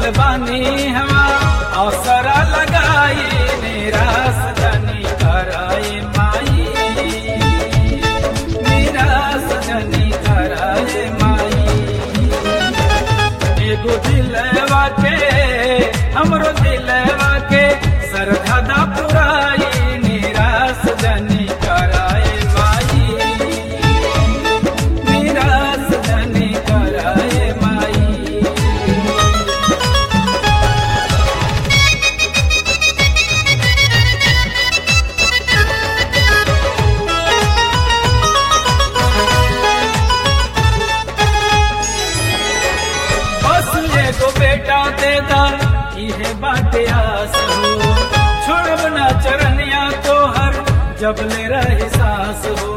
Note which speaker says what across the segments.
Speaker 1: आइल बानी हवा अवसर लगाई निराश जनी कराए माई निराश जनी कराए माई एगो दिलवा के हमरो दिलवा के सरधा पुराई निराश जनी कराए माई निराश जनी कराए माई बस एगो बेटा दे दा इहे बाटे आस हो छोड़ब ना चरनिया तोहर जब ले रही सांस हो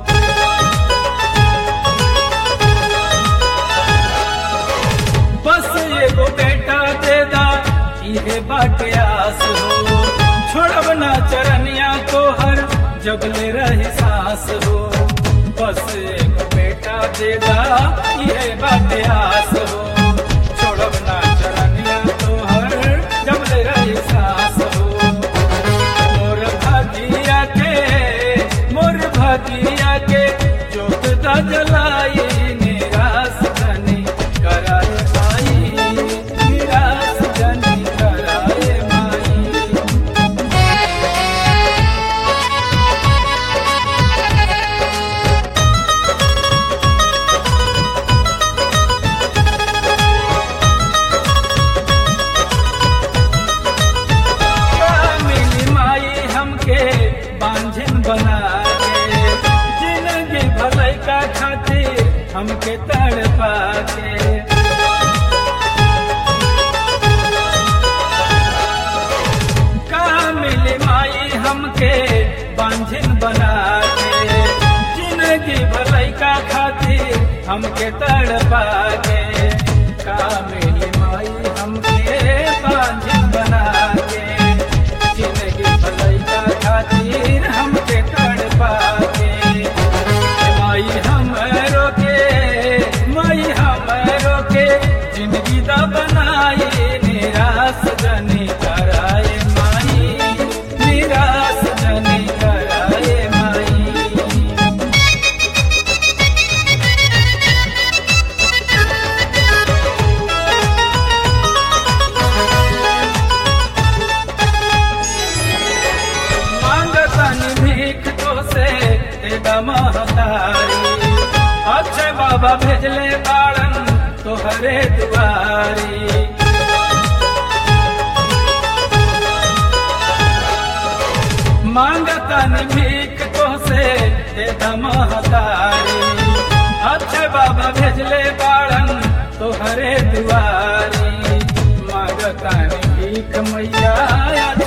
Speaker 1: बस एगो बेटा दे दा इहे बाटे आस हो छोड़ब ना चरनिया तोहर जब ले रही सांस हो बस एगो बेटा दे दा इहे बाटे आस हो छोड़ब ना चरनिया तोहर जब ले रही सांस हो मोर भागिया के मोर भागिया के जोत दा जलाई निराश जनी कराए माई निराश जनी कराए माई मिली माई हमके बांझन बना के जिंदगी भलाई का खातिर हमके तड़पा के का मिली माई हमके बांझन बना के जिंदगी भलाई का खातिर हमके तड़पा के का मिली माई हमके बांझन बना के जिंदगी भलाई का खातिर हमके तड़पा के माई हमरो के माई हमरो के जिंदगी दा बनाई निराश जनी कराए माई निराश जनी कराए माई मांगतन भीख तो से तेरा महतारी अच्छे बाबा भेजले बाड़न तोहरे दुआरी मांगतन भीख तो से तेरा महतारी अच्छे बाबा भेजले बाड़न तोहरे दुआरी मांगतन भीख मैया